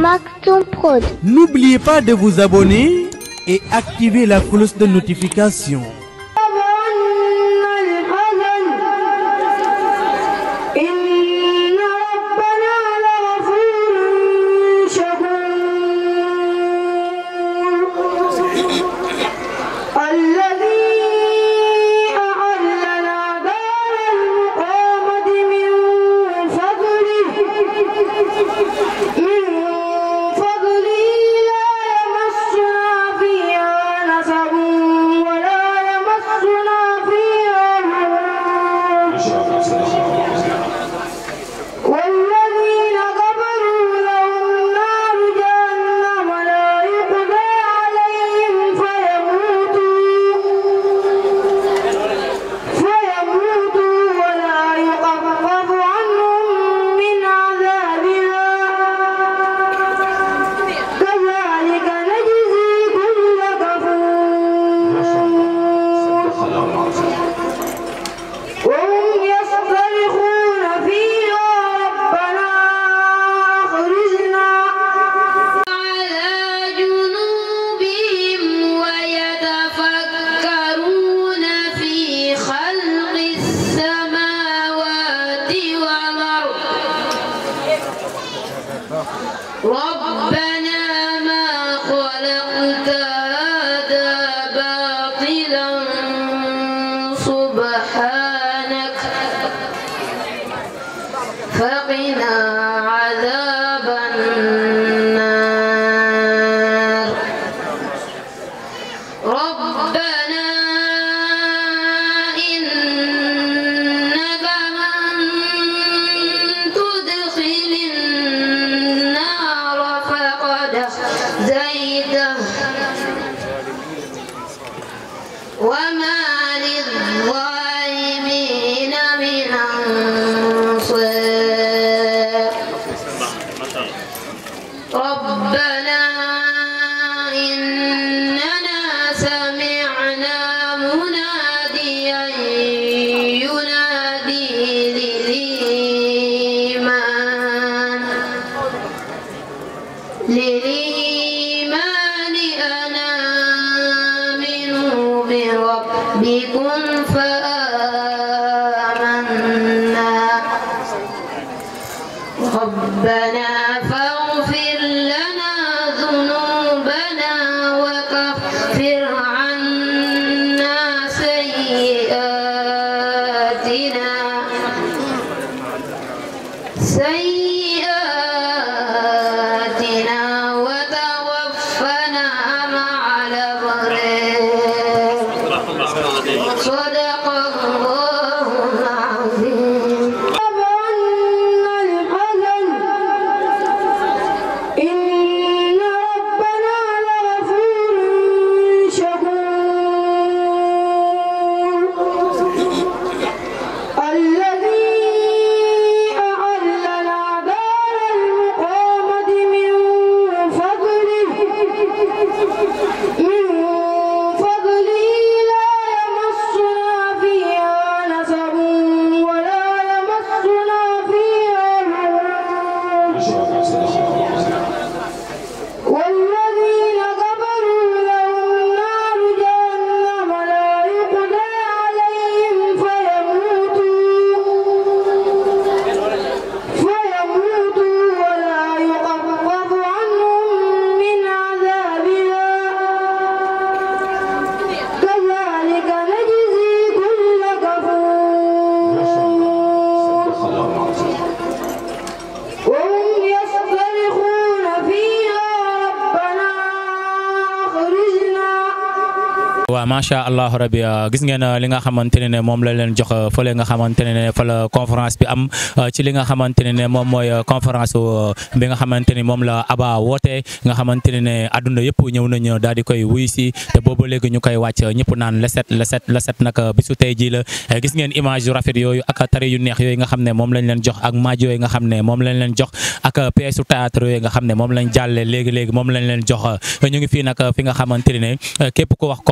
Maktoum Prod. N'oubliez pas de vous abonner et activer la cloche de notification. إن ربنا لغفور شكور الذي أحلنا دار المقامة من فضله من فضله لا يمسنا فيها نصب ولا يمسنا فيها والذين كفروا لهم نار جهنم لا يقضى عليهم فيموتوا فيموتوا ولا يخفف عنهم من عذابها كذلك نجزي كل كفور وهم يصطرخون فيها ربنا أخرجنا على جنوبهم ويتفكرون في خلق السماوات والأرض ربنا ما خلقت هذا باطلا سبحانك فقنا عذاب النار ربنا إنك من تدخل النار فقد زيته وما للظالمين من أنصار ربنا إننا سمعنا مناديا ينادي للإيمان للإيمان أن آمنوا بربكم فآمنا ربنا فاغفر لنا ذنوبنا وكفر عنا سيئاتنا سيئاتنا وتوفنا مع الأبرار صدق الله العظيم إن ربنا لغفور شكور الذي أحلنا دار المقامة من فضله من فضله لا يمسنا فيها نصب ولا يمسنا فيها والذين كفروا لهم نار جهنم لا يقضى عليهم فيموتوا فيموتوا ولا يخفف عنهم من عذابها كذلك نجزي كل كفور وهم يصطرخون فيها ربنا أخرجنا waaw macha allah rabi gis ngeen li nga xamante ne ne moom la leen jox fële nga xamante ne ne fa la conférence bi am ci li nga xamante ne ne moom mooy conférence bi nga xamante ni moom la Aba woote nga xamante ne ne adduna yëpp ñëw nañu daal di koy wuy si te boobu léegi ñu koy wàcc ñëpp naan leset leset leset nag bisu tey jii la gis ngeen image yu rafet yooyu ak tari yu neex yooyu nga xam ne moom lañ leen jox ak maaj yooyu nga xam ne moom lañ leen jox ak pièce théâtre yooyu nga xam ne moom lañ jàlle léegi léegi moom lañ leen jox ñu ngi fii nag fi nga xamante ne ne képp ko wax conférence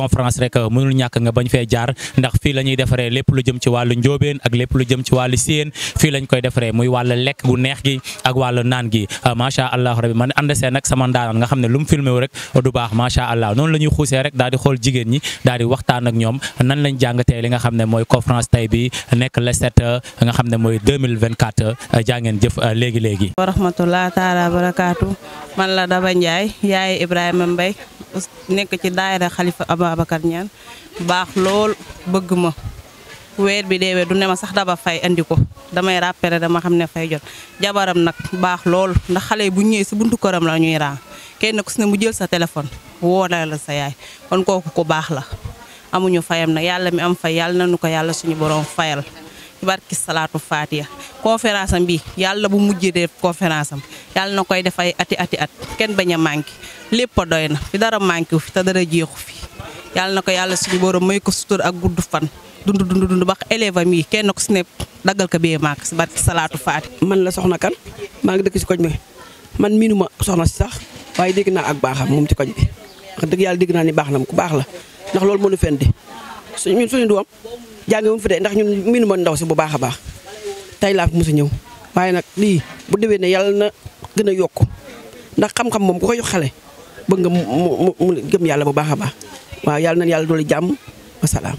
rek mënul ñàkk nga bañ fee jaar ndax fii la ñuy defaree lépp lu jëm ci wàllu njóobeen ak lépp lu jëm ci wàllu séen fii lañ koy defaree muy wàllu lekk gu neex gi ak wàllu naan gi macha allah rabbi man ànd see nag sama ndaanaan nga xam ne lu mu filmé wu rek du baax macha allah noonu la ñuy xuusee rek daal di xool jigéen ñi daal di waxtaan ak ñoom nan lañ jàngatee li nga xam ne mooy conférence tey bi nekk le 7 nga xam ne mooy 2024 jaa ngeen jëf léegi léegi. wa rahmatulah taala barakaatu man la Daba Ndiaye yaay Ibrahima Mbaye nekk ci daayira Xalifa Ababacar Niane baax lool bëgg ma weer bi deewee du ne ma sax daba fay andi ko damay rappelé dama xam ne fay jot jabaram nag baax lool ndax xale yi bu ñëwee si buntu këram la ñuy raa kenn ku si ne mu jël sa téléphone woo la la sa yaay kon kooku ku baax la amuñu fayam nag yàlla mi am fay yàlla nañu ko yàlla suñu borom fayal ci barki salaatu faatiya conférence am bi yàlla bu mujjee def conférence am yàlla na koy def ay ati ati at kenn bañ a manqué lépp a doy na fi dara manqué wu fi te dara jeexu fi yàlla na ko yàlla suñu borom may ko sutur ak gudd fan dund dund dund ba élève am yi kenn ku si ne daggal ko bee maak si barki salaatu faati man la soxna kan maa ngi dëkk si koñ bi man miinu ma soxna si sax waaye dégg naa ak baaxam moom ci koñ bi wax dëgg yàlla dégg naa ni baax na ku baax la ndax loolu moo ñu fendi suñ ñun suñu doom jànge wuñ fi de ndax ñun miinu ma ndaw si bu baax a baax tey laa fi mos a ñëw waaye nag lii bu déwee ne yàlla na gën a yokk ndax xam-xam moom ku ko jox xale bëgg nga mu mu mu gëm yàlla bu baax a baax waaw yàlla na yàlla doole jàmm wasalaam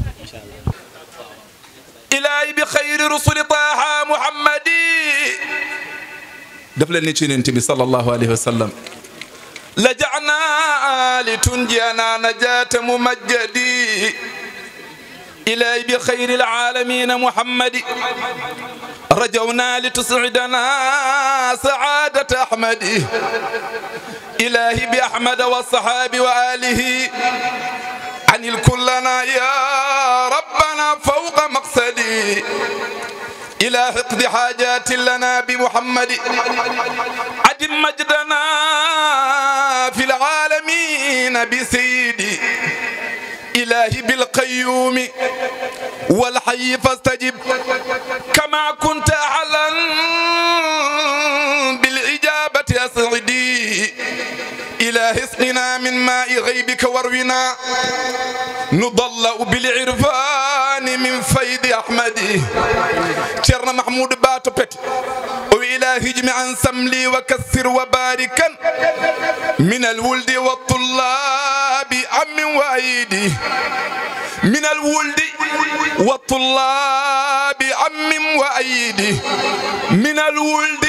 ilaahi bi xayri rusuli taaha muhammadi daf leen ni ci yonent bi sallallahu alayhi wa sallam lajana li tunjiyana najata mumajjadi ilaahi bi xayri alaalamina muhammadi رجونا لتسعدنا سعادة أحمد إلهي بأحمد والصحاب وآله عن الكلنا يا ربنا فوق مقصدي إلى حقد حاجات لنا بمحمد عدم مجدنا في العالمين بسيدي إلهي بالقيوم والحي فاستجب كما كنت أعلن بالإجابة أسعدي إلهي اسقنا من ماء غيبك وارونا نضلأ بالعرفان من فيض أحمد شرنا محمود باتو بيت وإلهي اجمعا سملي وكسر وباركا من الولد والطلاب عم وأيدي من الولد والطلاب عم وأيدي من الولد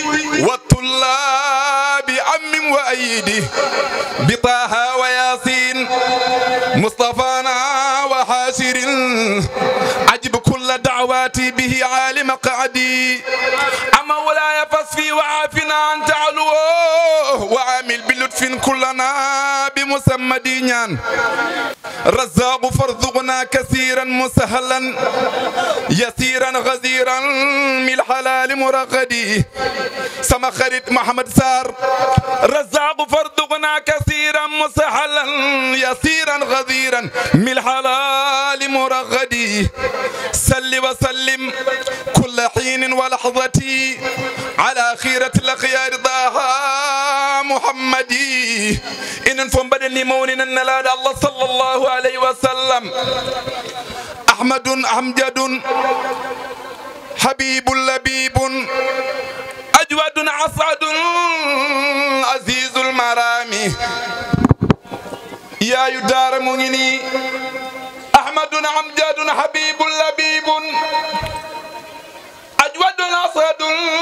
والطلاب عم وأيدي بطه وياسين مصطفانا وحاشر عجب كل دعواتي به عالم قعدي أما ولا فاصفي وعافنا عن تعلوه وعامل بلطف كلنا بمسمى دينيان رزاق فارزقنا كثيرا مسهلا يسيرا غزيرا من الحلال مرغدي سما خريط محمد سار رزاق فارزقنا كثيرا مسهلا يسيرا غزيرا من الحلال مرغدي سل وسلم كل حين ولحظتي على خيرة الأخيار ضاها محمدي إن فم بدني مونين النلاد الله صلى الله عليه وسلم أحمد أمجد حبيب لبيب أجود أسعد عزيز المرامي يا يدار مغني أحمد أمجد حبيب لبيب أجود أسعد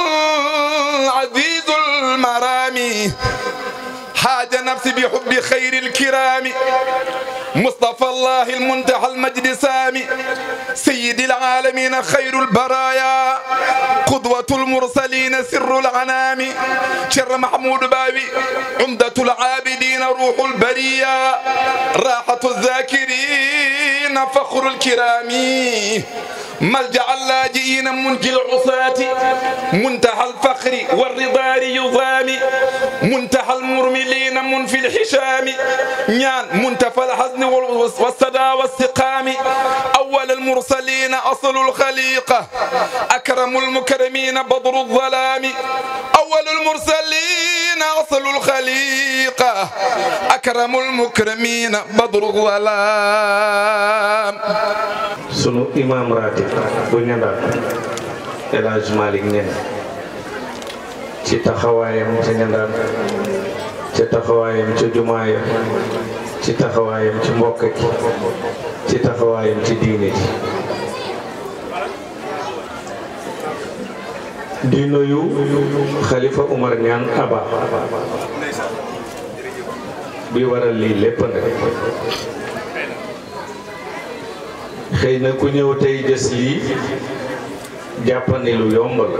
عزيز المرامي حاج نفسي بحب خير الكرام مصطفى الله المنتهى المجد سامي سيد العالمين خير البرايا قدوة المرسلين سر العنام شر محمود باوي عمدة العابدين روح البرية راحة الذاكرين فخر الكرام ملجأ اللاجئين منجي العصاة منتهى الفخر والرضا يضام منتهى المرملين منفي الحشام نيان منتفى الحزن والصدى والسقام أول المرسلين أصل الخليقة أكرم المكرمين بدر الظلام أول المرسلين أصل الخليقة خلق أكرم المكرمين بدر الظلام sunu imam ratib bu ñandal El Hadj Malick ñen ci taxawaayam ca ñandal ci taxawaayam ca jumaaya ci taxawaayam ci mbokk gi ci taxawaayam ci diine ji di nuyu xalifa Umar ñaan aba bi waral lii lépp nag xëy na ku ñëw tey gis lii jàppandi lu yomb la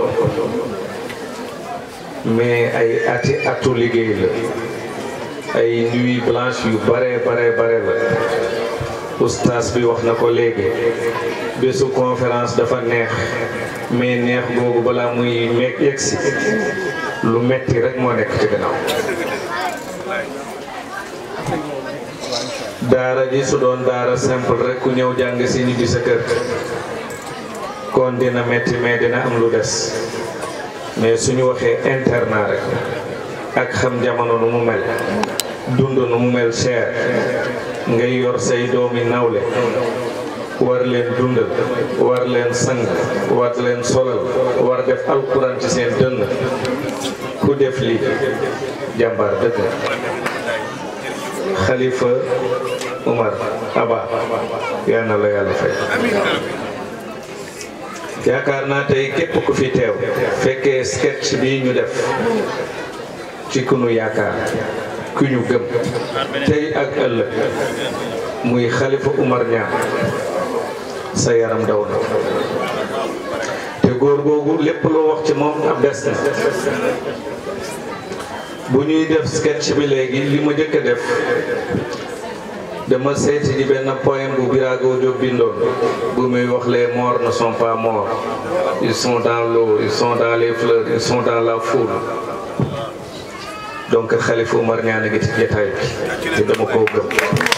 mais ay ati atu liggéey la ay nuit blanche yu bare bare bare la oustaz bi wax na ko léegi bésu conférence dafa neex mais neex googu balaa muy meeg yegsi lu metti rek moo nekk ci gannaaw daara ji su doon daara simple rek ku ñëw jàng si ñibbi sa kër kon dina metti mais dina am lu des mais suñu waxee internat rek ak xam jamono nu mu mel dund nu mu mel cher ngay yor say doomi nawle war leen dundal war leen sang war leen solal war def alquran ci seen dënn ku def lii jàmbaar dëgg xalifa Umar Aba yal na la yàlla fay yaakaar naa tey képp ku fi teew fekkee sketch bi ñu def ci ku nu yaakaar ku ñu gëm tey ak ëllëg muy xalifa Umar ñaan sa yaram daw na te góor googu lépp loo wax ci moom ab des na bu ñuy def sketch bi léegi li ma njëkk a def dama seeti ji benn poème bu Birago Diop bindoon bu muy wax les morts ne sont pas morts ils sont dans l'eau ils sont dans les fleurs ils sont dans la foule donc Khalifa Oumar Niane a ngi ci jotaay bi te dama koo gëm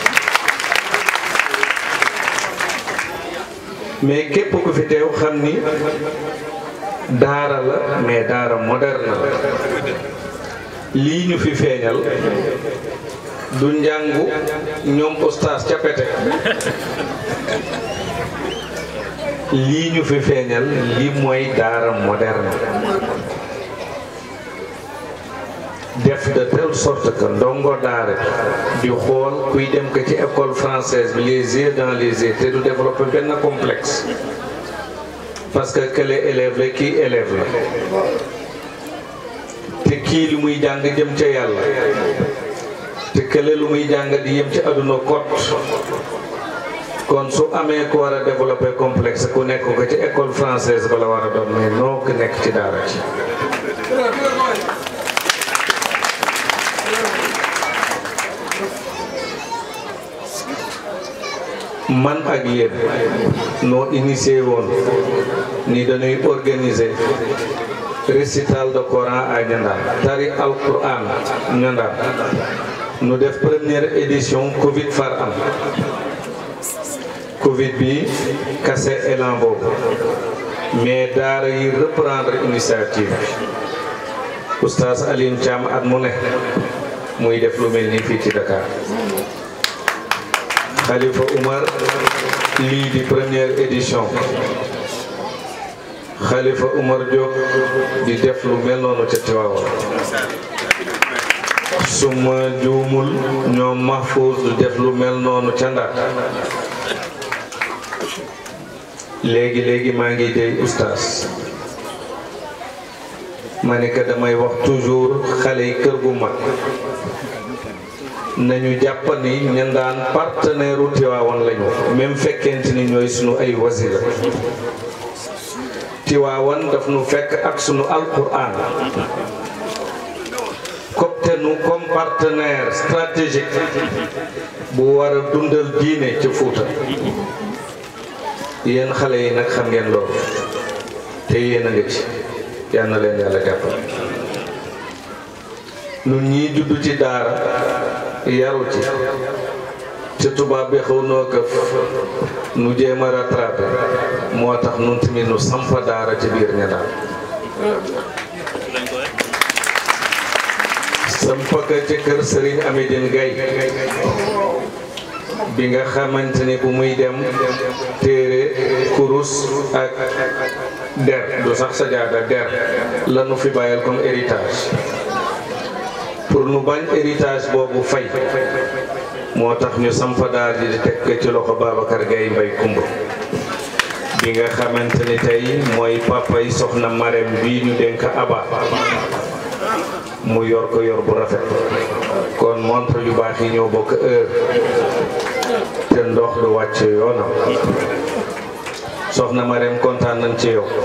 mais képp ku fi teew xam ni daara la mais daara moderne la lii ñu fi feeñal du njàngu ñoom ostaas ca pete lii ñu fi feeñal li mooy daara moderne def de telle sorte que ndongo daara di xool kuy dem ko ci école française bi les yeux dans les yeux te du développer benn complexe parce que kële élève la kii élève la te kii lu muy jàng jëm ca yàlla te kële lu muy jàng di yëm ci àdduna kot kon su amee ku war a développer complexe ku nekk ko ci école française ba la war a doon mais noo ko nekk ci daara ci man ak yéen noo initié woon ni dañuy organiser récital de Coran à Niandane tari alquran Niandane nu def première édition Covid far am Covid bi kase élan boobu mais daara yi reprendre initiative bi oustaz Alioune Thiam at mu ne muy def lu mel ni fii ci Dakar Khalifa Oumar lii di première édition Khalifa Oumar Diop di def lu mel noonu ca Tiwaawan su ma juumul ñoom Mahfouz du def lu mel noonu ca Ndar léegi léegi maa ngi dey oustaz ma ne que damay wax toujours xale yi kër gu mag nañu jàpp ni ñan daan partenaire u Tiwaawan lañu même fekkente ni ñooy sunu ay wasila Tiwaawan daf nu fekk ak sunu alquran copte nu comme partenaire stratégique bu war a dundal diine ci Fuuta yéen xale yi nag xam ngeen loolu te yéen a ngi ci yal na leen yàlla jàppal nun ñii juddu ci daara yaru ci te tubaab bi xaw noo këf nu jéem a rattrapé moo tax nun tamit nu sampa daara ci biir ña daal sampaka ci kër Serigne Amidine Gaye bi nga xamante ni bu muy dem téere kurus ak der du sax sajaada der lanu fi bàyyal comme héritage pour nu bañ héritage boobu fay moo tax ñu sampa daal di teg ko ci loxo Babacar Gaye Mbay Kumba bi nga xamante ni tey mooy papa yi soxna Marème bii ñu dénk Aba mu yor ko yor bu rafet kon montre yu baax yi ñoo bokk heure te ndox du wàcc yoonam soxna Marème kontaan nañ ci yow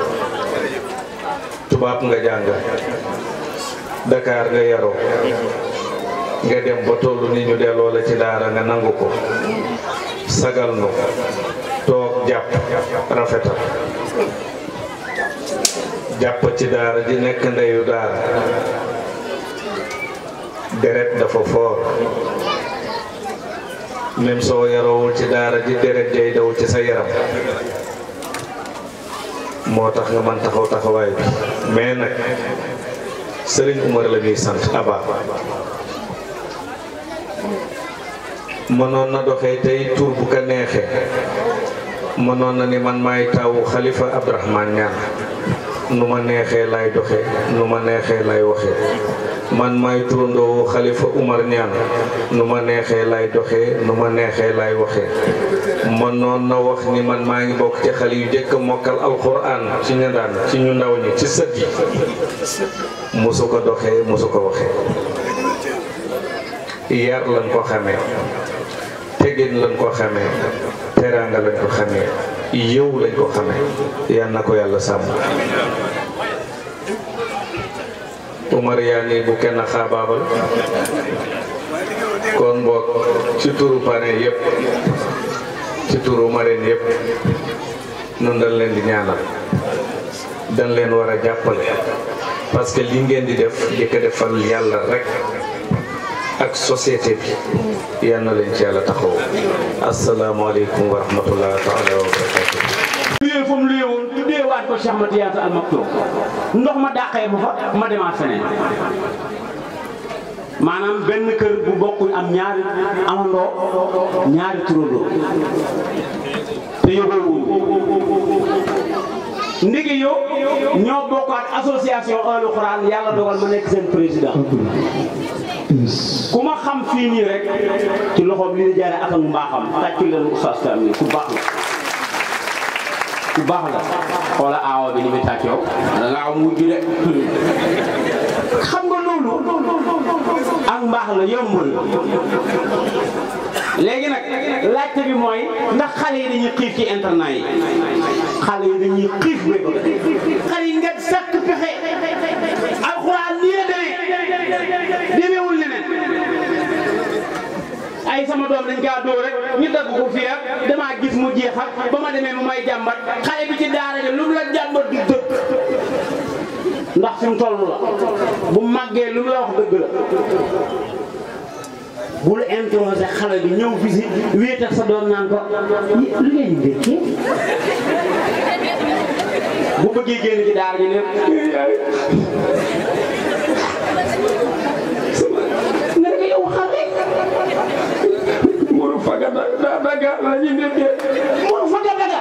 tubaab nga jàng Dakar nga yaroo nga dem ba tollu ni ñu delloo la ci daara nga nangu ko sagal nu toog jàpp rafetal jàpp ci daara ji nekk ndeyu daara deret dafa foor même soo yaroowul ci daara ji deret jay daw ci sa yaram moo tax nga man taxaw taxawaay bi mais nag Sëriñ Umar la ñuy sant Aba mënoon na doxee tey tur bu ko neexee mënoon na ni man maay tawu xalifa Abdourahmane Niane nu ma neexee lay doxee nu ma neexee lay waxee man maay turandoo xalifa Umar Niane nu ma neexee lay doxee nu ma neexee lay waxee mënoon na wax ni man maa ngi bokk ci xale yu jëkk mokkal alxuraan ci ñu daan ci ñu ndaw ñi ci sët yi musu ko doxee musu ko waxee yar lañ ko xamee tegin lañ ko xamee teraanga lañ ko xamee yëw lañ ko xamee yal na ko yàlla sàmm Umar yaa nii bu kenn xaabaabal kon boog ci turu pare yëpp ci turu mareen yëpp nun dañ leen di ñaanal dañ leen war a jàppale parce que li ngeen di def di ko defal yàlla rek ak société bi yal na leen ci yàlla taxaw asalaamaaleykum wa rahmatullah taala wa barakatu luyee fa mu luyee woon tuddee waat ko Cheikh Mati Yaata Al Maktoum ndox ma dàqee ma fa ma demaat feneen maanaam benn kër bu bokkul am ñaari amandoo ñaari turandoo te yóbboo ndigi yow ñoo bokkaat association Ahlu Quran yàlla dogal ma nekk seen président ku ma xam fii nii rek ci loxoom li di jaare ak ak mbaaxam tàccu leen oustaz Thiam nii ku baax la ku baax la xoola aawa bi ni muy tàcc yow da nga am mujj de xam nga loolu ak mbaax la yombul léegi nag laajte bi mooy ndax xale yi dañuy xiif ci internat yi xale yi dañuy xiif ba xale yi nga sàkk pexe alxuraan nii la demee demeewul leneen ay sama doom dañ kaa dóor rek ñu dagg ko fii ak damaa gis mu jeex ak ba ma demee mu may jàmbat xale bi ci daara ja lu mu la jàmbat du dëgg ndax fi mu toll la bu màggee lu mu la wax dëgg la bul introsé xale bi ñëw fi si wéet ak sa doom naan ko lu ngeen di dékkee bu bëggee génn ci daara ji ne nga ne ko yow xale muru faga daga la ñu dékkee muru faga daga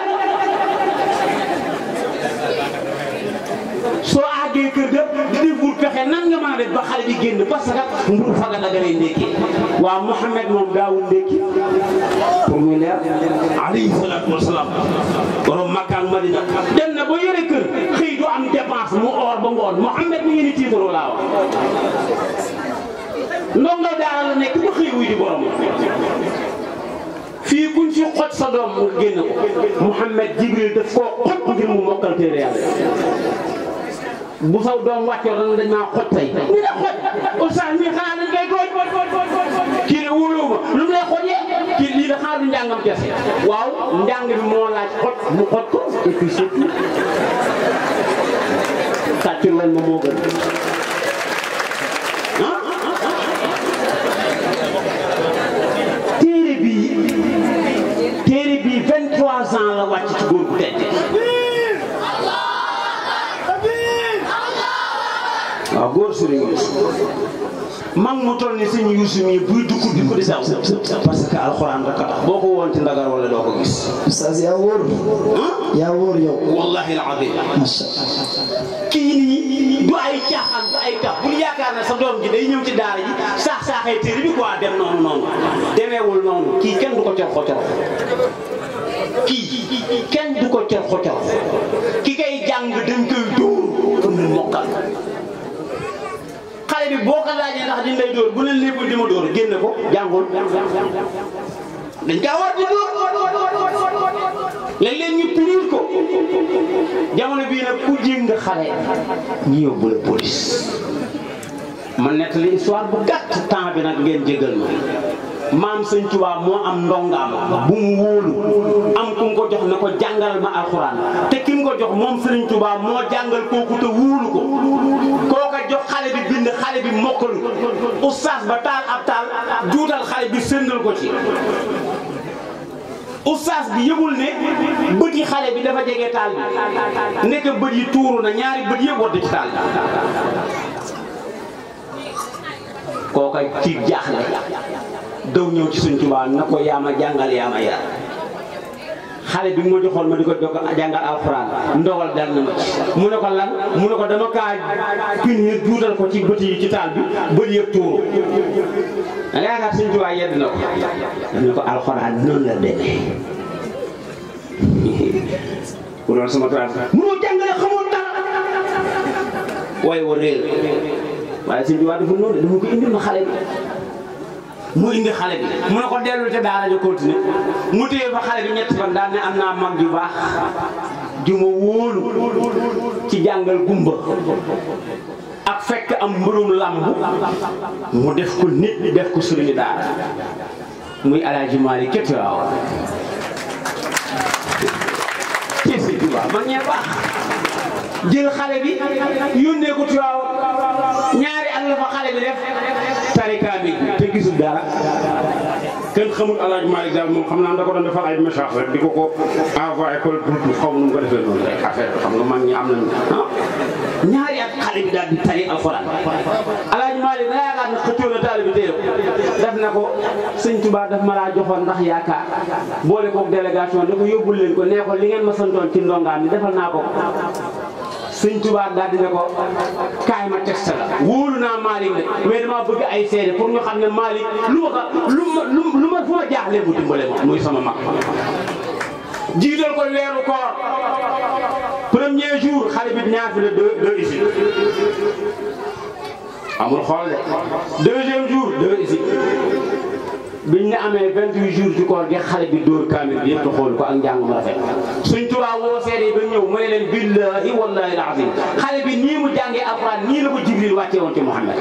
soo àggee kër ga di deful pexe nan nga mën a def ba xale bi génn parce que mburu faga daga lay ndékki waaw Mouhamed moom daawul ndékki pour muy leer alayhi salaatu wasalaam borom Makka ak Madina dem na ba yore kër xëy du am dépense mu or ba ngoon Mouhamed mi ngi ni tiitaroo laa wax ndongo daara la nekk ba xëy wuy di borom fii kuñ fi xoj sa doom nga génn ko Mouhamed Jibril daf koo xoj ngir mu mokkal téere yàlla bu saw doom wàccoo dana dañ maa xoj tey ñu ne xoj oustaz mi xanaa dañ koy tooñ kii ne wóoloo ma lu mu lay xojee kii lii da xanaa du njàngam kese waaw njàng bi moo laaj xoj mu xoj ko et puis surtout tàccul leen ma moo gën ah téere bii téere bii 23 ans la wàcc ci góor bu tedd waaw góor sëriñ mag mu toll ni sëñ Yuusu mi buy dugg di ko di saw parce que alxuraan rek a tax boo ko woon ci ndagar wala doo ko gis Oustaz yaa wóor yaa wóor yow wallahi alazim macha kii nii du ay caaxaan du ay tax bul yaakaar ne sa doom ji day ñëw ci daara ji saax saaxee téere bi quoi dem noonu noonu demeewul noonu kii kenn du ko cor xocor kii kenn du ko cor xocor ki kay jàng dañ koy dóor pour mu mokkal xale bi boo ko laajee ndax dañ lay dóor bu leen lépp di ma dóor génne ko jàngul dañ kaa war di dóor léeg-léeg ñu punir ko jamono bii nag ku jéng xale ñu yóbbu la police ma nettali histoire bu gàtt temps bi nag ngeen jégal ma maam sëñ Tuubaa moo am ndongaam bu mu wóolu am ku mu ko jox ne ko jàngal ma alxuraan te ki mu ko jox moom sëriñ Tuubaa moo jàngal kooku te wóolu ko kooka jox xale bi bind xale bi mokkalu oustaz ba taal ab taal juutal xale bi sëndal ko ci oustaz bi yëgul ne bët yi xale bi dafa jege taal bi nekk bët yi tuuru na ñaari bët yëpp wadd ci taal bi kooka ci jaaxle daw ñëw ci suñ Tuubaa na ko yaa ma jàngal yaa ma yar xale bi ma joxoon ma di ko jokk jàngal alxuraan ndogal dal na ma ci mu ne ko lan mu ne ko dama kaa punir juutal ko ci bët yi ci taal bi bët yëpp tuuru da nga yaakaar suñ Tuubaa yedd na ko daf ne ko alxuraan noonu la demee ku doon sama classe munoo jàngale xamoo dara waaye wa réer waaye suñ Tuubaa dafa noonu dama ko indi ma xale bi mu indi xale bi mu ne ko dellu te daara ja continuer mu téye fa xale bi ñetti fan daal ne am naa mag ju baax ju ma wóolu ci jàngal gumba ak fekk am mbërum làmb mu def ko nit def ko sëriñu daara muy alaaji Maalik képp waaw ci si Tuubaa man ñee baax jël xale bi yónnee ko Tiwaaw ñaari at la fa xale bi def tarika bi te gisul dara kenn xamul alaaj Malick daal moom xam naa da ko doon defal ay message rek di ko ko envoyé ko buntu xaw ma nu mu ko defee noonu rek affaire bi xam nga mag ñi am nañu ah ñaari at xale bi daal di tari alxuraan alaaj Malick da yaakaar ne xëccoo na taal bi téye ko def na ko sëñ Tuubaa daf ma laa joxoon ndax yaakaar boole koog délégation da ko yóbbul leen ko nee ko li ngeen ma santoon ci ndongaan bi defal naa ko sëñ Tuubaa daal di ne ko kaay ma texte la wóolu naa Malick ne mais dama bëgg ay seede pour ñu xam ne Malick lu ma lu ma lu ma fu ma jaaxlee mu dimbale ma muy sama mag jiital ko weeru koor premier jour xale bi ñaar fi la deux deux ici amul xool de deuxième jour deux ici biñ ne amee 28 jours ci koor gi xale bi dóor kaamil bi yëpp xool ko ak njàng mu rafet suñ turaa woo seede ba ñëw mu ne leen billahi wallahi alazim xale bi nii mu jàngee alxuraan nii la ko jibril wàcce woon ci Muhammad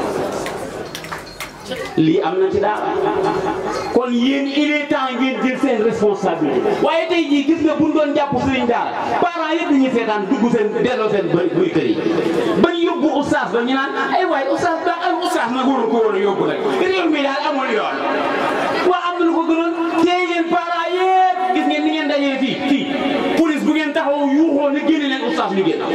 lii am na ci daara kon yéen il est temps ngeen jël seen responsabilité waaye tey jii gis nga buñ doon jàpp sëriñ daara parents yëpp dañuy seetaan dugg seen delloo seen bëri buy kër yi bañ yóbbu oustaz ba ñu naan ay waay oustaz ba ay oustaz nag waru ko woon a yóbbu rek réew mi daal amul yoon waa am na lu ko gënoon tey ngeen parents yëpp gis ngeen ni ngeen dajee fii fii police bu ngeen taxaw yuuxoo ne génne leen oustaz ñu génn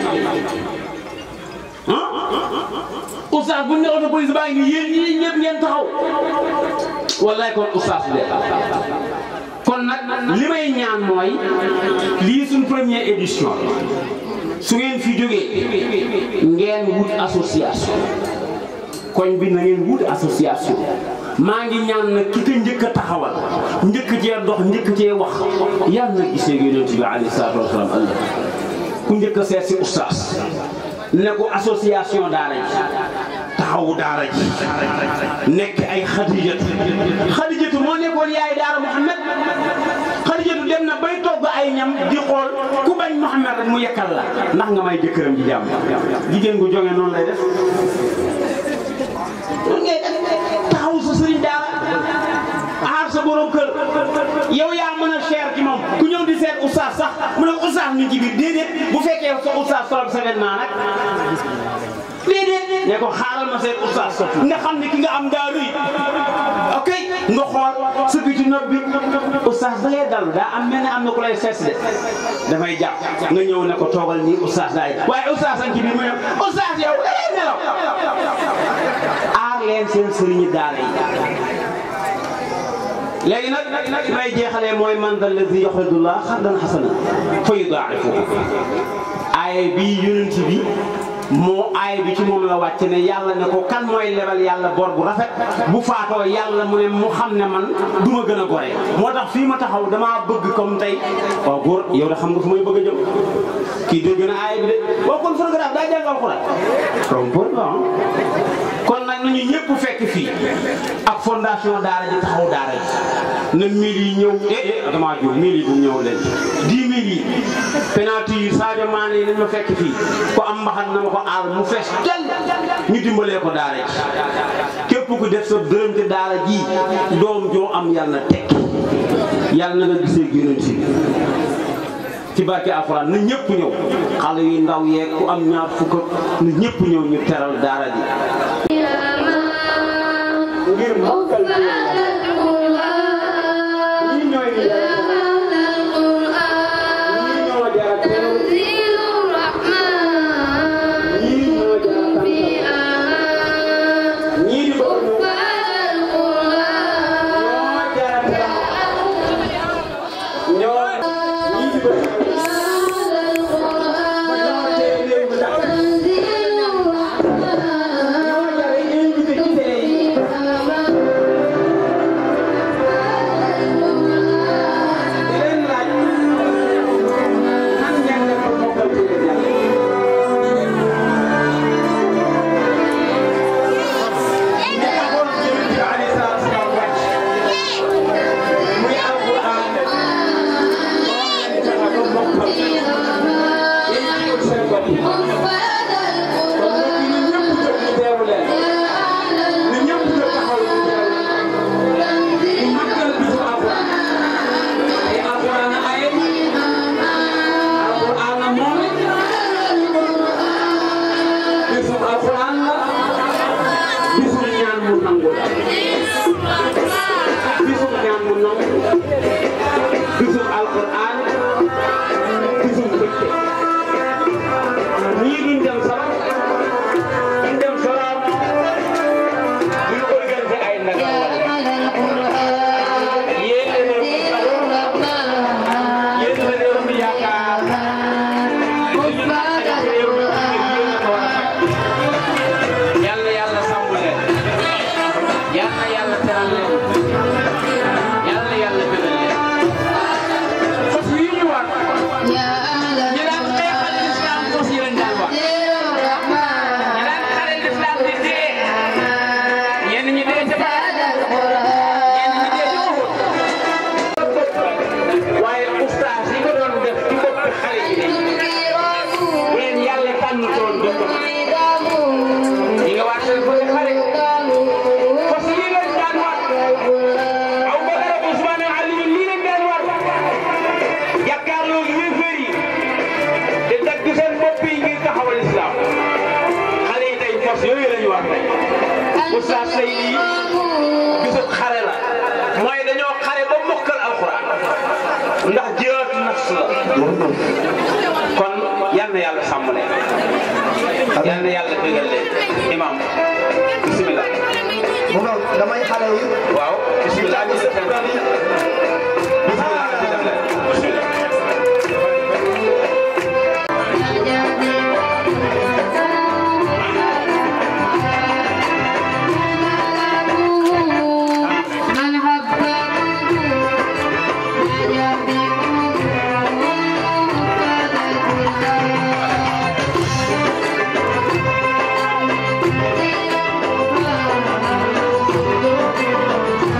ah oustaz bu ñu ne oto police baa ngi nii yéen ñii ñëpp ngeen taxaw wallaay kon oustaz de kon nag li may ñaan mooy lii suñ première édition su ngeen fi jógee ngeen wut association koñ bi na ngeen wut association maa ngi ñaan nag ki ko njëkk a taxawal njëkk cee dox njëkk cee wax yàlla na gisee yonent bi alayhi salaatu wasalaam ëllëg ku njëkk a seet si oustaz ne ko association daara ji taxawu daara ji nekk ay xadijatu xadijatu moo nekkoon yaay daara Muhammad xadijatu dem na bay togg ay ñam di xool ku bañ Muhammad rek mu yekkal la ndax nga may jëkkëram ji jàmm jigéen gu jonge noonu lay def noonu ngay def taxawu sa sëriñ daara aar sa borom kër yow yaa mën a cher ci moom ku ñëw di seet oustaz sax mu ne oustaz mi ci biir déedéet bu fekkee sa oustaz solal sa vêtement nag déedéet ne ko xaaral ma seet oustaz nga xam ne ki nga am daa rëy ok nga xool sëgg ci nopp bi oustaz da ngay dal daa am mel ne am na ku lay seet de dafay jàpp nga ñëw ne ko toogal nii oustaz daay waaye oustaz am ci biir mu ne oustaz yow da ngay nelaw aar leen seen sëriñi daara yi léegi nag may jeexalee mooy man dal lazi yuqridullah xardan xasana fa yudaa'ifuhu aaye bi yonent bi moo aay bi ci moom la wàcc ne yàlla ne ko kan mooy lebal yàlla bor bu rafet bu faatoo yàlla mu ne mu xam ne man du ma gën a gore moo tax fii ma taxaw damaa bëgg comme tey waaw góor yow de xam nga fu may bëgg a jëm kii dégg na aay bi de waaw kon photographe daa jàng alxuraan comme pour kon nag nañu ñëpp fekk fii ak fondation daara ji taxaw daara ji na mille yi ñëw eh eh damaa jóg mille yi bu ñëw leen dix mille yi penalty yi Sadio Mané yi nañ ma fekk fii ko am mbaxan na ma ko aal mu fees tel ñu dimbalee ko daara ji képp ku def sa dërëm te daara ji doom joo am yàlla tekki yàlla na nga gisee yonent bi ci barke alxuraan na ñëpp ñëw xale yu ndaw yeeg ku am ñaar fukk na ñëpp ñëw ñu teral daara ji ngir mokkal ñi ñooy ñi ñoo jara teew ñi ñoo jara tam ñi di bëgg ñoo jara teew ñoo ñi di bëgg ma ñoo tee léegi ndax ñoo jara invité ci télé yi di leen laaj nan ngeen def ba mokkal ci leen yàlla li taxoon Yonent bi alayhi salaatu wa salaam wàcc muy alquran moom lañ fexe ba mokkal yéen ñi ut seen bopp kon nag ñu ñëpp jóg ñu teewu leen ñu ñëpp jóg taxaw ñu teewu leen ñu màggal bisu alquran ay alquran ay alquran moom bisu alquran la bisu ñaan mu nangu la bisu ñaan mu nangu bisu alquran bisu mbégte ñii duñ dem sax duñ dem salaam duñ organiser ay ndaga yéen a ne yéen la réew mi yaakaar suñu naqare réew mi yéen a ko war a faj yàlla yàlla sàmm leen yàlla yàlla teral leen yàlla yàlla gënal leen fas yi ñu war ñi daan xeexal lislaam fas yi lañ daan war ñi daan xare lislaam di dee ñenn ñi dee ca Badar ñenn ñi dee ca Uhud waaye ustaas yi ko doon def ci boppi xale yi de leen yàlla tànn toon def ko ñi nga waa seen bëri xare fas lii lañ daan war aw Bakar ak Usmaan ak Ali lii lañ daan war jàkkaarloo yéefar yi di dagg seen bopp yi ngir taxawal islam xale yi tey fas yooyu lañu war tey ustaas tey lii bisub xare la mooy dañoo xare ba mokkal alxuraan ndax jihaad nafs la kon yal na yàlla sàmm leen yal na yàlla bégal leen imam bisimilah mu nga damay xale yi waaw bisimilah ñu def leen bisimilah ñu def leen bisimilah Thank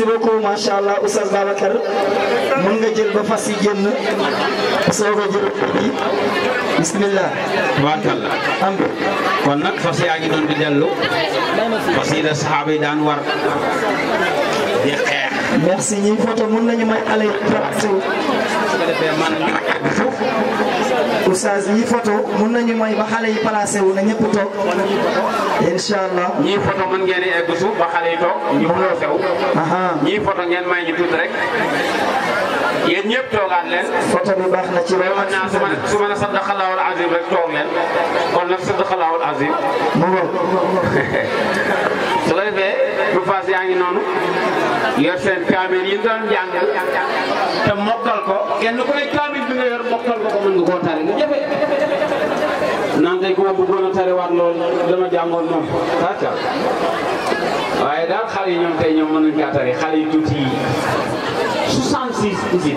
merci beaucoup macha allah Oustaz Babacar mën nga jël ba fas yi génn soo ko jël bi bismillah tubaarkalla am kon nag fas yaa ngi doon di dellu fas yi la saxaaba yi daan war di xeex merci ñi photo mën nañu may ale placé wu su ko defee man ñu egg suuf Oustaz ñi photo mën nañu may ba xale yi placé wu na ñëpp toog incha allah ñii photo mën ngeen di egg suuf ba xale yi toog ñu xuloo sew aha ñii photo ngeen may ñu tuuti rek yéen ñëpp toogaat leen photo bi baax na ci mais man naa su ma ne su ma ne sadaqallahul azim rek toog leen kon nag sadaqallahul azim mu ngoog su ko defee bu faas yaa ngi noonu yor seen kaamil yi doon jàng te mokkal ko kenn ku ne kaamil bi nga yor mokkal ko ko mën nga koo tari lu jafe naan tey ku ma bëggoon a tariwaat loolu dama jàngoon moom kàcca waaye daal xale yi ñoom tey ñoom mënuñ kaa tari xale yi tuuti yi 66 isib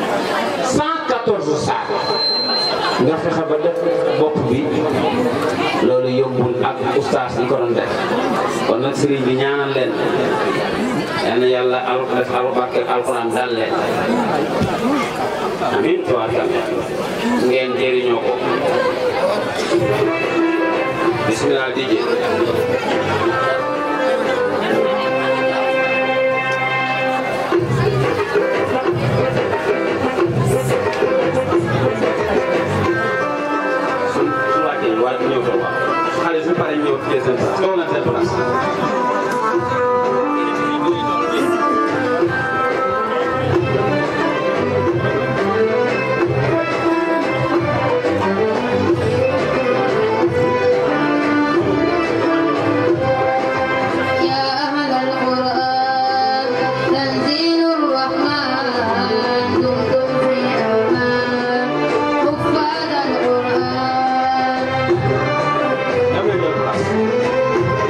114 saar nga fexe ba def bopp bi loolu yombul ak ustaas yi ko doon def kon nag sëriñ bi ñaanal leen yal na yàlla al def albarke alquran dal leen amin tuwaakal ngeen jëriñoo ko bismillah DJ su su wàccee ñu war a ñëw toog xale su paree ñëw ci seen place toog na seen place يا أهل القرآن تنزيل الرحمن دمتم في أمان حفاظ القرآن ñëw leen ñëw place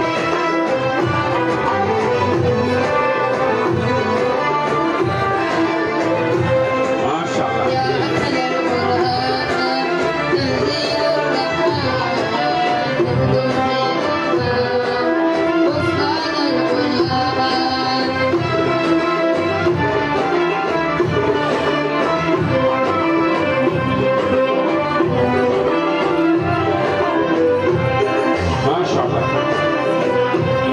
macha allah يا أهل القرآن تنزيل الرحمن دمتم في أمان حفاظ القرآن macha allah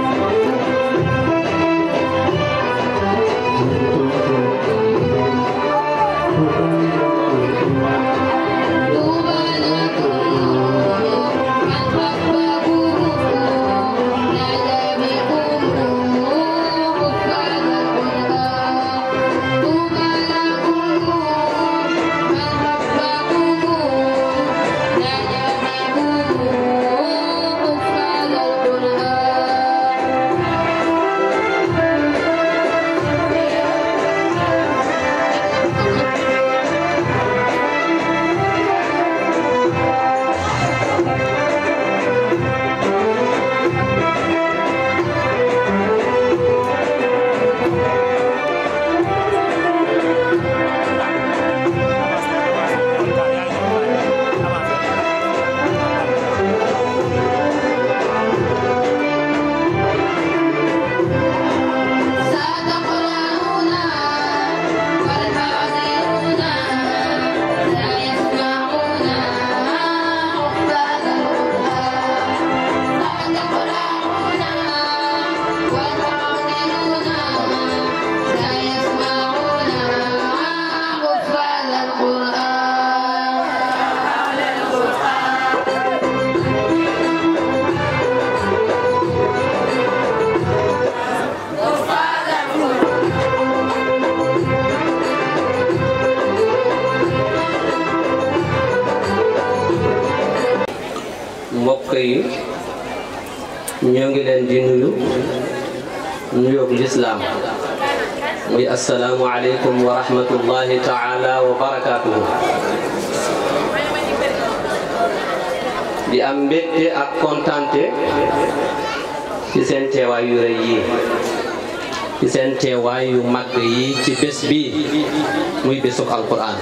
طوبى لكم من حبكم نادى بكم حفاظ القرآن طوبى لكم من حبكم نادى بكم حفاظ القرآن ستقرأون والحاضرون لا يسمعون حفاظ القرآن ستقرأون والحاضرون لا يسمعون حفاظ القرآن mbokk yi ñoo ngi leen di nuyu nuyoob lislaam muy asalaamu aleykum wa rahmatullahi taala wa barakaatuhu di am mbégte ak kontante ci seen teewaay yu rëy yi ci seen teewaay yu màgg yi ci bés bi muy bésuk alquran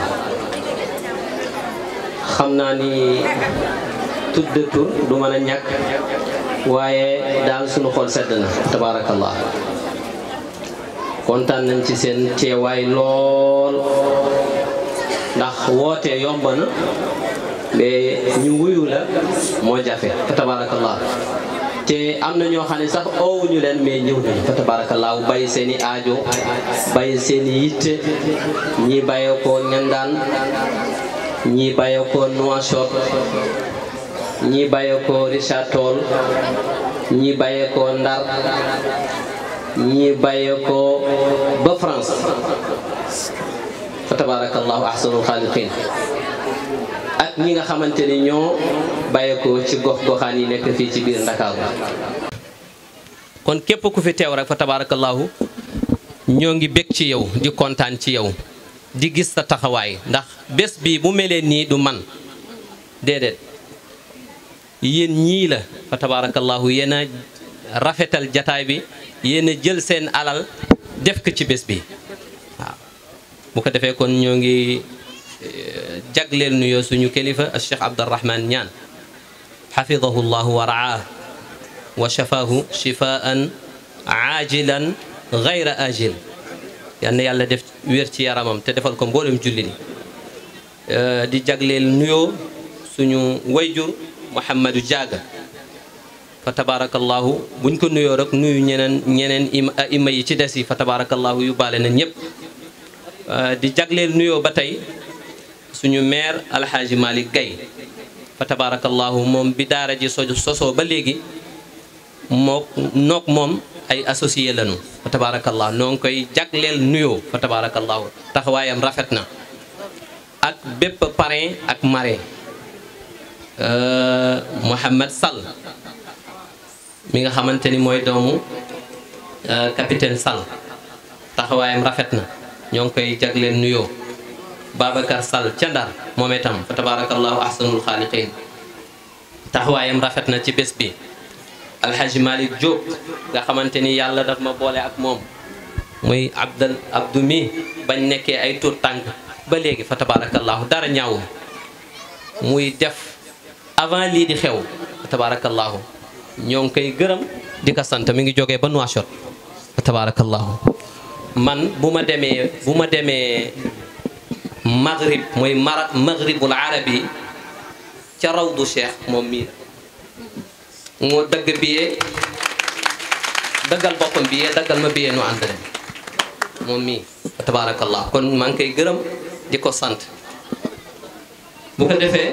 xam naa ni tudd tur du mën a ñàkk waaye daal sunu xol sedd na tabaarakallah kontaan nañ ci seen teewaay lool ndax woote yomb na mais ñu wuyu la moo jafe fa tabarakallah te am na ñoo xam ne sax oowuñu leen mais ñëw nañu fa tabarakallah bàyyi seen i aajo bàyyi seen i yitte ñi bàyyee ko ñandaan ñi bàyyee ko Nouakchott ñi bàyyee ko Richard Toll ñi bàyyee ko Ndar ñi bàyyee ko ba France fa tabarakallahu ahsanul xaaliqin ak ñi nga xamante ni ñoo bàyyeekoo ci gox goxaan yi nekk fii ci biir Ndakaaru kon képp ku fi teew rek fa tabarakallahu ñoo ngi bég ci yow di kontaan ci yow di gis sa taxawaay ndax bés bi bu melee nii du man déedéet yéen ñii la fa tabarakallahu yéen a rafetal jataay bi yéen a jël seen alal def ko ci bés bi waaw bu ko defee kon ñoo ngi jagleel nuyoo suñu kilifa al cheikh abdurahman ñaan xafidahu llahu wa raah wa shafaahu shifaan aajilan gayra ajil yal na yàlla def wér ci yaramam te defal ko mboolem julli ni di jagleel nuyoo suñu wayjur Mouhamadou Diaga fa tabarakallahu buñ ko nuyoo rek nuyu ñeneen ñeneen ima yi ci des yi fa tabarakallahu yu baale na ñëpp di jagleel nuyoo ba tey suñu maire alxaaji Malick Gaye fa tabarakallahu moom bi daara ji so sosoo ba léegi moo noog moom ay associé lañu fa tabarakallahu noo ngi koy jagleel nuyoo fa tabarakallahu taxawaayam rafet na ak bépp parrain ak marraine Mouhamed Sall mi nga xamante ni mooy doomu capitaine Sall taxawaayam rafet na ñoo ngi koy jagleel nuyoo Babacar Sall ca Ndar moom itam fa tabarakallahu ahsanul xaaliqin taxawaayam rafet na ci bés bi alhaji Malick Diop nga xamante ni yàlla daf ma boole ak moom muy abdal abdu mi bañ nekkee ay tur tànk ba léegi fa tabarakallahu dara ñaawul muy def avant lii di xew fa tabarakallahu ñoo ngi koy gërëm di ko sant mi ngi jógee ba Nouakchott fa tabarakallahu man bu ma demee bu ma demee maghrib mooy mara maghribul arabi ca rawdu cheikh moom mii moo dagg biyee daggal boppam biyee daggal ma biyee nu ànd dem moom mii fa tabarakallah kon maa ngi koy gërëm di ko sant bu ko defee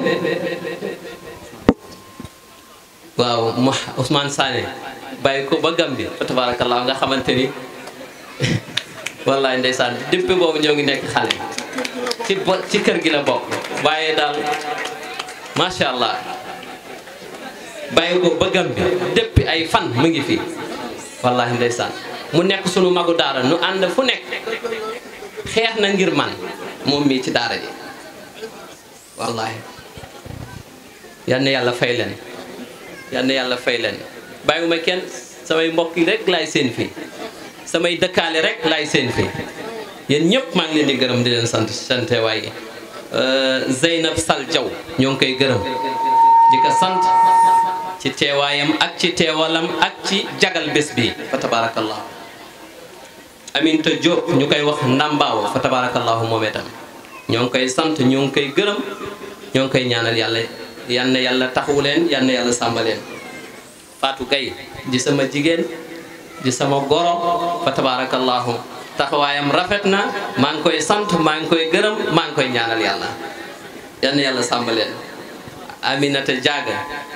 waaw mo Ousmane Sané bàyyi ko ba Gambie fa tabarakallah nga xamante ni wallaay ndeysaan depuis boobu ñoo ngi nekk xale ci bo ci kër gi la bokk waaye daal macha allah bàyyi ko ba Gambie depuis ay fan mu ngi fii wallahi ndeysaan mu nekk sunu magu daara nu ànd fu nekk xeex na ngir man moom mii ci daara ji wallahi yal na yàlla fay leen yal na yàlla fay leen bàyyiwuma kenn samay mbokk yi rek laay seen fii samay dëkkaale rek laay seen fii yéen ñëpp maa ngi leen di gërëm di leen sant sante waaye Zeynab Sal Diaw ñoo ngi koy gërëm di ko sant ci teewaayam ak ci teewalam ak ci jagal bés bi fa tabarakallahu Aminta Diop ñu koy wax ndambaaw fa tabarakallahu moom itam ñoo ngi koy sant ñoo ngi koy gërëm ñoo ngi koy ñaanal yàlla yal na yàlla taxawu leen yal na yàlla sàmba leen Fatou Gaye di sama jigéen di sama goro fa tabarakallahu taxawaayam rafet na maa ngi koy sant maa ngi koy gërëm maa ngi koy ñaanal yàlla yal na yàlla sàmba leen Aminata Diaga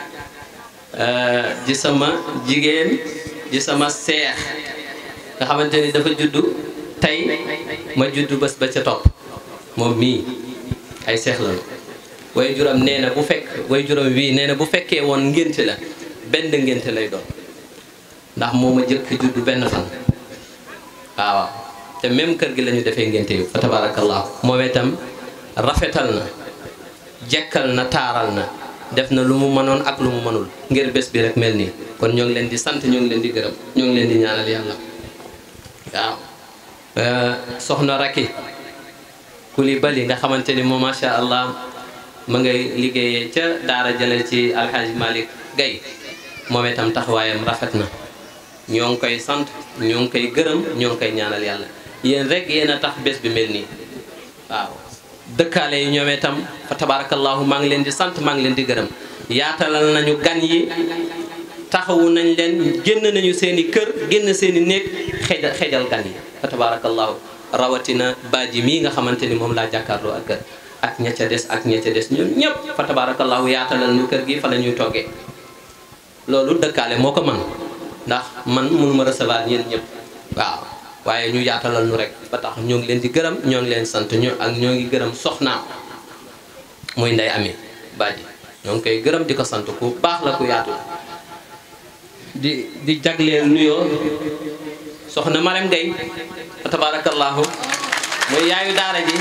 di sama jigéen di sama seex nga xamante ni dafa juddu tey ma juddu bés ba ca topp moom mii ay seex la way juram nee na bu fekk way juram wii nee na bu fekkee woon ngénte la benn ngénte lay doon ndax moo ma jëkk juddu benn fan waaw te même kër gi la ñu defee ngénte yu fa tabarakallah moom itam rafetal na jekkal na taaral na def na lu mu mënoon ak lu mu mënul ngir bés bi rek mel nii kon ñoo ngi leen di sant ñoo ngi leen di gërëm ñoo ngi leen di ñaanal yàlla waaw soxna Raki Coulibaly nga xamante ni moom macha allah ma ngay liggéeyee ca daara jële ci alxaaji Malick Gaye moom itam taxawaayam rafet na ñoo ngi koy sant ñoo ngi koy gërëm ñoo ngi koy ñaanal yàlla yéen rek yéen a tax bés bi mel nii waaw dëkkaale yi ñoom itam fa tabarakallahu maa ngi leen di sant maa ngi leen di gërëm yaatalal nañu gan yi taxawu nañ leen génn nañu seen i kër génn seen i néeg xejal xejal gan yi fa tabarakallahu rawatina baaji mii nga xamante ni moom laa jàkkaarloo ak kër ak ña ca des ak ña ca des ñun ñëpp fa tabarakallahu yaatalal ñu kër gi fa la ñuy toggee loolu dëkkaale moo ko man ndax man mënuma recevoir ñeen ñëpp waaw waaye ñu yaatalal ñu rek ba tax ñoo ngi leen di gërëm ñoo ngi leen sant ñoo ak ñoo ngi gërëm soxnaam muy ndey ami baaji ñoo ngi koy gërëm di ko sant ku baax la ku yaatu di di jagleel nuyoo soxna Marème Gueye fa tabarakallahu mooy yaayu daara ji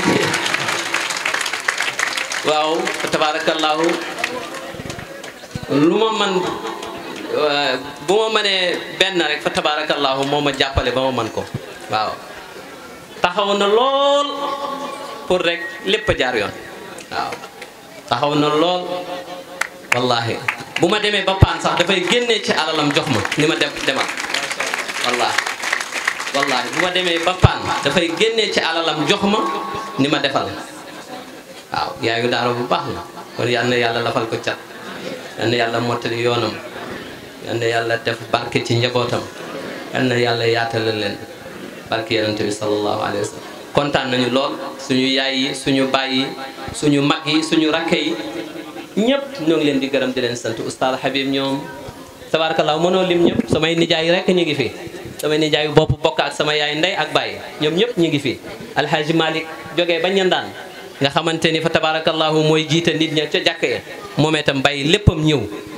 waaw fa tabarakallahu lu ma man bu ma mënee benn rek fa tabarakallahu moo ma jàppale ba ma man ko waaw taxaw na lool pour rek lépp a jaar yoon waaw taxaw na lool wallahi bu ma demee ba paan sax dafay génnee ci alalam jox ma ni ma dem demal wallahi wallahi bu ma demee ba paan dafay génnee ci alalam jox ma ni ma defal waaw yaayu daara bu baax la kon yal na yàlla lafal ko cat yal na yàlla mottali yoonam yal na yàlla def barke ci njabootam yal na yàlla yaatalal leen barke yonent bi sallallahu alayhi wa sallam kontaan nañu lool suñu yaay yi suñu baay yi suñu mag yi suñu rakke yi ñëpp ñoo ngi leen di gërëm di leen sant oustaz Habib ñoom tabarakallah mënoo lim ñëpp samay nijaay rek ñu ngi fi samay nijaay bopp bokk ak sama yaay ndey ak baay ñoom ñëpp ñu ngi fi alhaji malik jógee ba ñandaan nga xamante ni fa tabarakallahu mooy jiite nit ña ca jàkk ya moom itam bàyyi léppam ñëw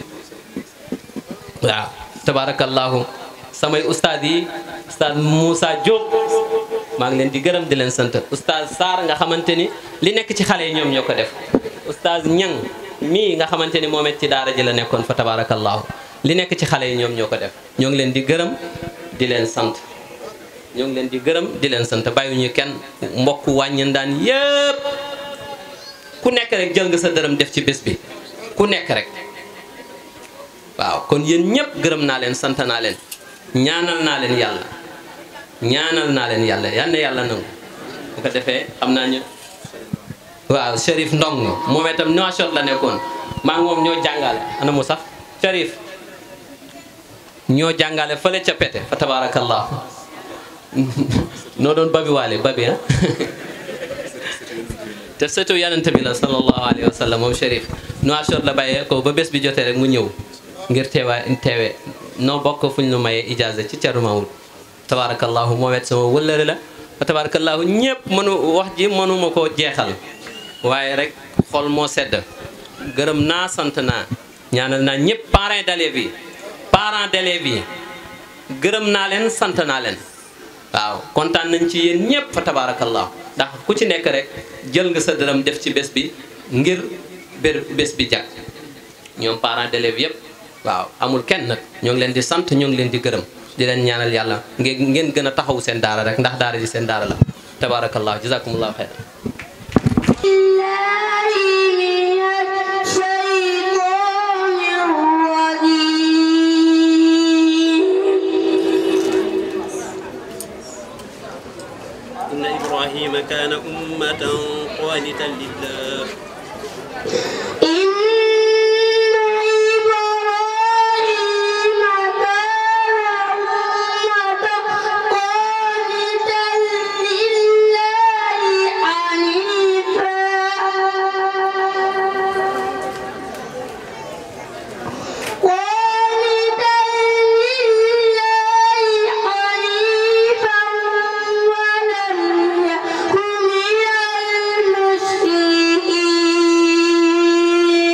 waaw tabarakallahu samay oustaz yi oustaz Moussa Diop maa ngi leen di gërëm di leen sant oustaz Sarr nga xamante ni li nekk ci xale yi ñoom ñoo ko def oustaz Ñang mii nga xamante ni moom it ci daara ji la nekkoon fa tabarakallahu li nekk ci xale yi ñoom ñoo ko def ñoo ngi leen di gërëm di leen sant ñoo ngi leen di gërëm di leen sant bàyyiwuñu kenn mbokk wàññandaan yëpp ku nekk rek jël nga sa dërëm def ci bés bi ku nekk rek waaw kon yéen ñëpp gërëm naa leen sant naa leen ñaanal naa leen yàlla ñaanal naa leen yàlla yal na yàlla nangu bu ko defee xam naa ñu waaw Cherif Ndong moom itam Nouakchott la nekkoon maa ngi moom ñoo jàngale ana mu sax Cherif ñoo jàngale fële ca pete fa tabarakallah noo doon babi waale babi ah te surtout yanante bi la sallallahu alayhi wa sallam moom Cherif Nouakchott la bàyyee ko ba bés bi jotee rek mu ñëw ngir teewa teewe noo bokk fu ñu nu mayee ijaaza ci Thierno Maodo tabarakallahu moom it sama wëllëre la fa tabarakallahu ñëpp mënu wax ji mënuma koo jeexal waaye rek xol moo sedd gërëm naa sant naa ñaanal naa ñëpp parents d'élèves yi parents d'élèves yi gërëm naa leen sant naa leen waaw kontaan nañ ci yéen ñëpp fa tabarakallahu ndax ku ci nekk rek jël nga sa dërëm def ci bés bi ngir bér bés bi jag ñoom parents d'élèves yëpp waaw amul kenn nag ñoo ngi leen di sant ñoo ngi leen di gërëm di leen ñaanal yàlla ngeen ngeen gën a taxaw seen daara rek ndax daara ji seen daara la tabarakallahu jazakumullahu xeyran إن إبراهيم كان أمة قانتا لله ولم يكن من المشركين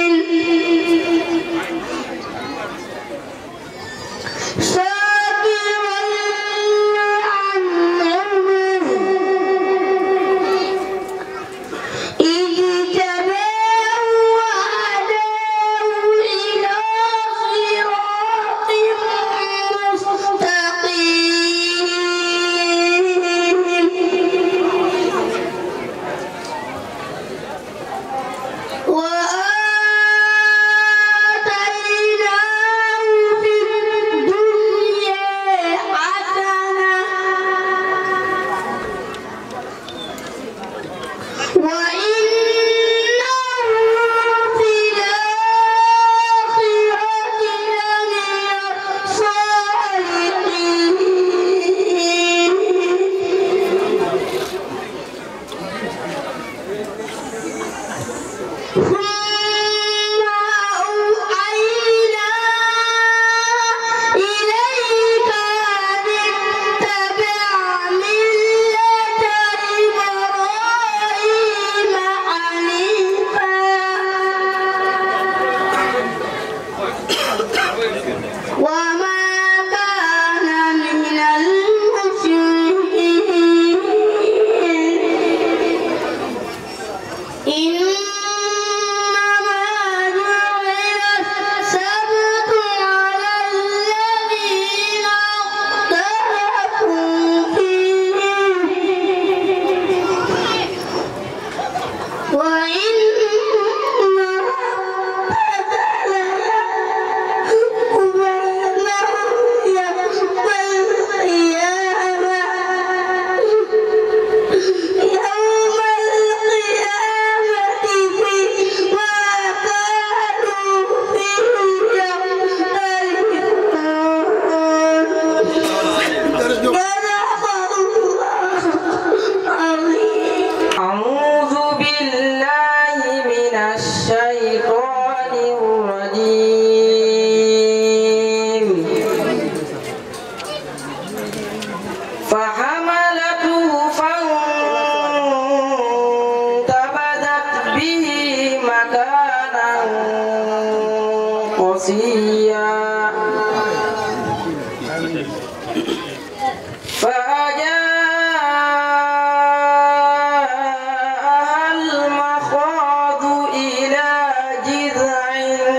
أعوذ بالله من الشيطان الرجيم فحملته فانتبذت به مكانا قصيا فأجاءها المخاض إلى جذع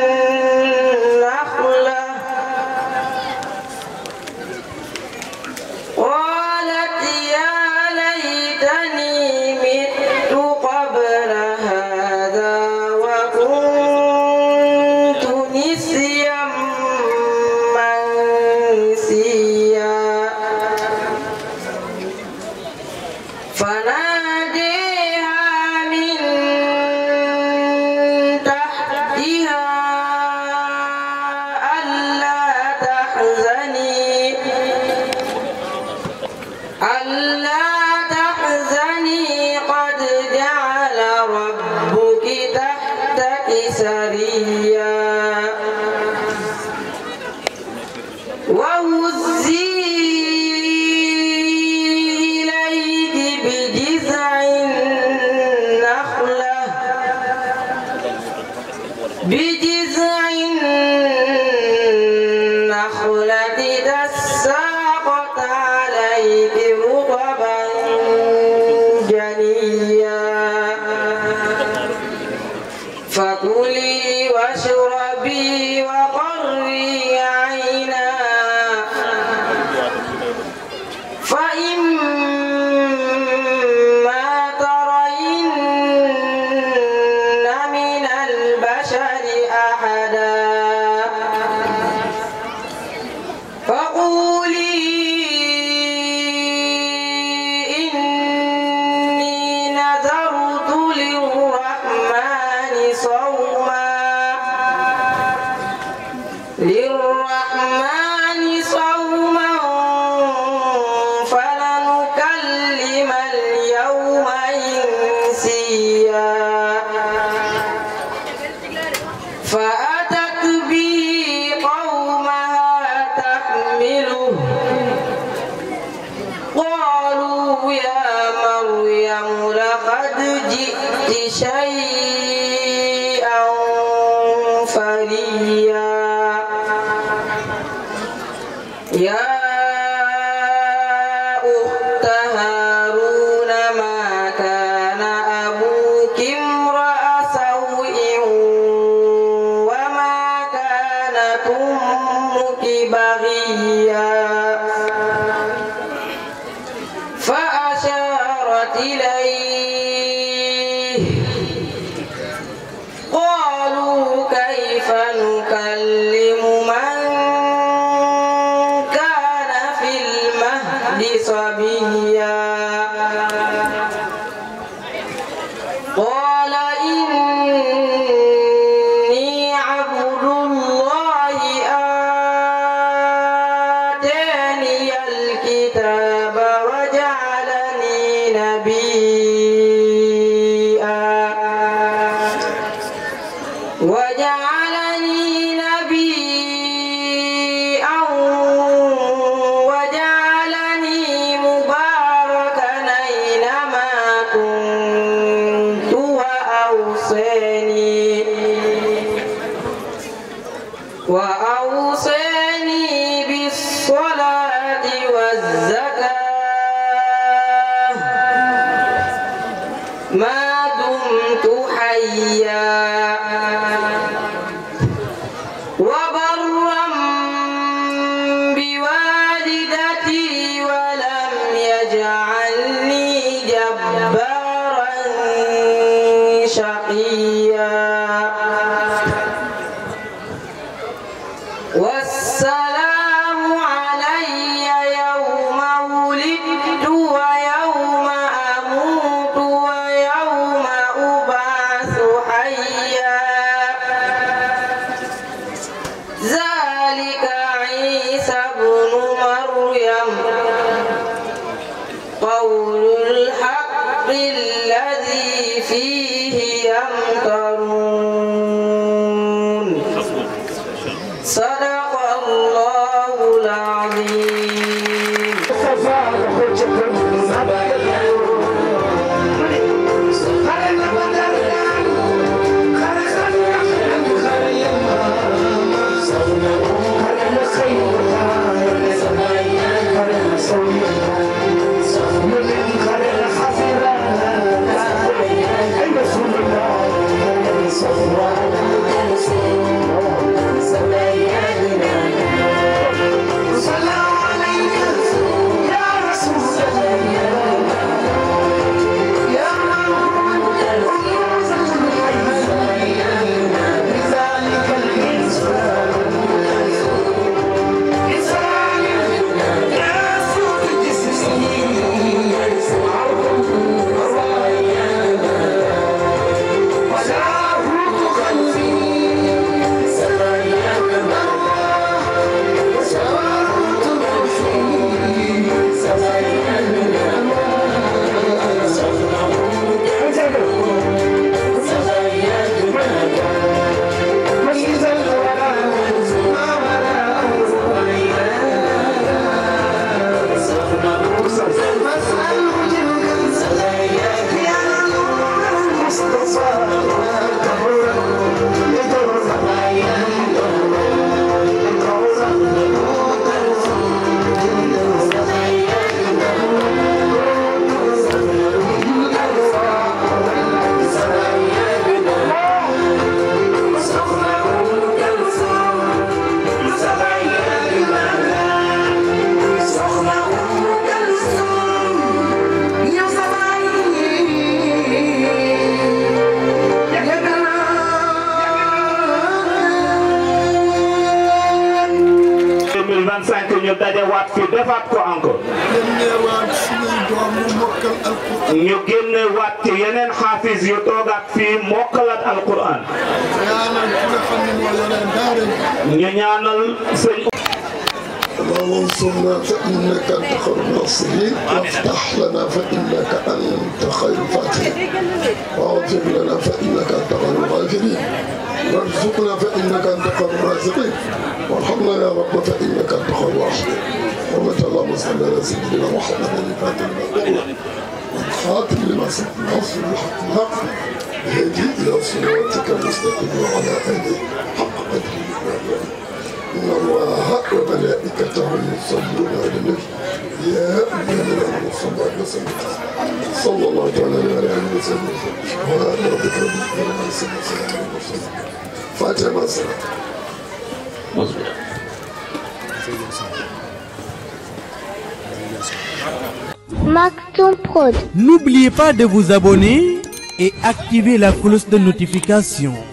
النخلة قالت يا ليتني مت قبل هذا وكنت نسيا منسيا فناديها من تحتها ألا تحزني ألا تحزني قد جعل ربك تحتك سريا وهزي إليك بجذع النخلة بجذع النخلة تساقط عليك رطبا جنيا فكلي واشربي وقري عينا فإما ترين من البشر أحدا فقولي إني نذرت للرحمن صوما للرحمن صوما فلنكلم اليوم إنسيا فأتت به قومها تحمله قالوا يا مريم لقد جئت شيئا فريا يا أخت هارون ما كان أبوك امرأ سوء وما كانت أمك بغيا فأشارت إليه قالوا كيف نكلم من كان في المهد صبيا قال إني عبد الله آتاني الكتاب وجعلني نبيا وجعلني نبيا وجعلني مباركا أينما كنت وأوصاني وأوصاني بالصلاة والزكاة ما دمت حيا وبرا بوالدتي ولم يجعلني جبارا شقيا والسلام علي يوم ولدت ويوم أموت ويوم أبعث حيا ذلك عيسى ابن مريم قول الحق الذي فيه يمترون صدق الله العظيم ñu dajewaat fi defaat ko encore. ñu génnewaat ci yeneen xaafis yu toogaat fii mokkalat alquran. ñu ñaanal sëñ. اللهم انصرنا فإنك أنت خير الناصرين وافتح لنا فإنك أنت خير الفاتحين واغفر لنا فإنك أنت خير الغافرين وارزقنا فإنك أنت خير الرازقين وارحمنا يا رب فإنك أنت خير الراحمين حرمة اللهم صل على سيدنا محمد الفاتح لما والخاتم لما سبق ناصر الحق الحق الهادي إلى صراطك المستقيم وعلى آله حق قدره إن الله وملائكته يصلون على النبي يا أيها الذين آمنوا صلوا عليه وسلم صلى الله تعالى عليه وسلم وعلى ربك رب العزة عما يصفون وسلام على المرسلين فاتحة مع السلامة Maktoum Prod. N'oubliez pas de vous abonner et activer la cloche de notification.